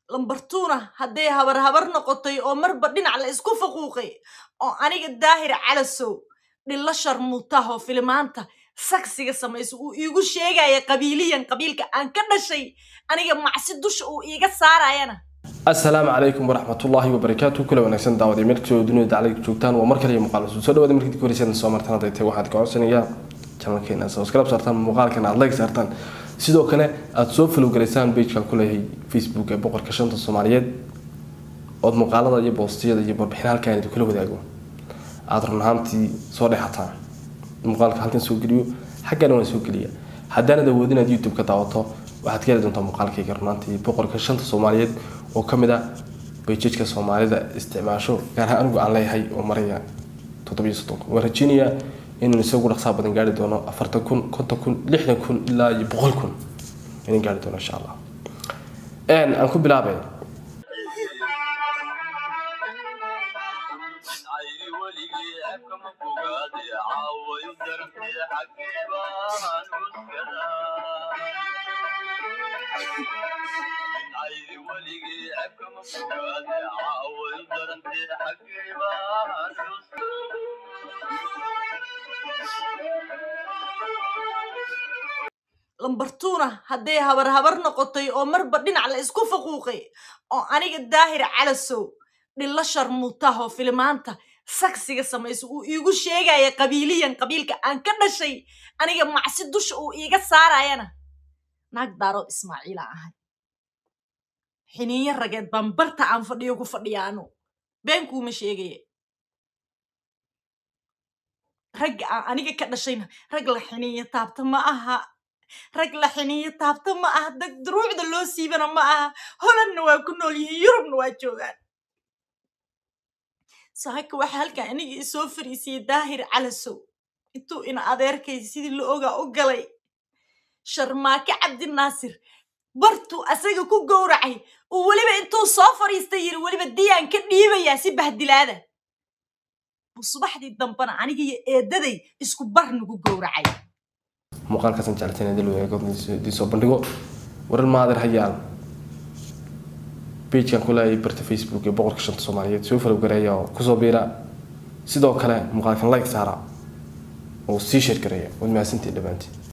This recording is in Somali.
lambartuuna hadday habar habar noqotay oo marba dhinac la isku faquuqay oo aniga daahir calasow dhillo sharmuutahoo filimaanta sagsiga samayso uu iigu sheegaya qabiiliyan qabiilka aan ka dhashay aniga macsi dusha uu iiga saarayana asalaamu calaykum waraxmatullaahi wabarakaatu kula wanaagsan daawaday meel kastoo dunida dacliga joogtaan waa mar kale iyo muuqaal cusub soo dhawaada markii dib horeysa soo martaan hadday tahay waxaad ka codsanayaa channelkeena subscribe saartaan muuqaalkan aad like saartaan sidoo kale aada soo follow garaysaan pagekan ku leeyahay facebook ee boqorka shanta soomaaliyeed ood muuqaalada iyo boostiyada iyo warbixin halkaan idin kula wadaago aada run ahaantii soo dhexataan muuqaalka halkan soo geliyo xaggana waan soo geliya haddaanad awoodin aad youtube ka daawato waxaad ka heli doontaa muuqaalkayga runaantii boqorka shanta soomaaliyeed oo ka mid ah bayjajka soomaalida isticmaasho gaar ahaan anigu aan leeyahay oo maraya toddobiyo soddon kun waan rajeynayaa inuu isagu dhaqsaa badan gaari doono afartan kun konton kun lixdan kun ilaa iyo boqol kun inaan gaari doono insha allah aan ku bilaabay lambartuuna hadday habar habar noqotay oo marba dhinac la isku faquuqay oo aniga daahir calasow dhillo sharmuutahoo filimaanta sagsiga samayso uu iigu sheegaya qabiiliyan qabiilka aan ka dhashay aniga macsi dusha uu iiga saarayana naag daarood ismaaciila ahay xiniinyo rageed baan barta aan fadhiyo ku fadhiyaano beenkuuma sheegaya ragga aan aniga ka dhashayna rag la xiniinyo taabta ma aha rag la xiniinyo taabta ma aha dag duruucda loo siibana ma aha holandna waa ku nool yihiin yurubna waa joogaan saaka waxaa halkan aniga isoo fariisiyey daahir calasow intuu ina adeerkay sidii la ogaa u galay sharmaake cabdinaasir bartuu asaga ku gowracay uu weliba intuu soo fadhiistay yiri weliba diyaan ka dhiibayaa si bahdilaada buu subaxdii dambana aniga iyo eedaday isku bar nagu gowracay muuqaalkaasaan jeclateen idil wadaag idin soo bandhigo warar maadir hayaan pagekan ku leeyahay barta facebook ee boqorka shanta soomaaliyeed soo follow gareeya oo kusoo biira sidoo kale muuqaalkan like saara oo sii sheer gareeya waad mahadsantihin dhammaantiin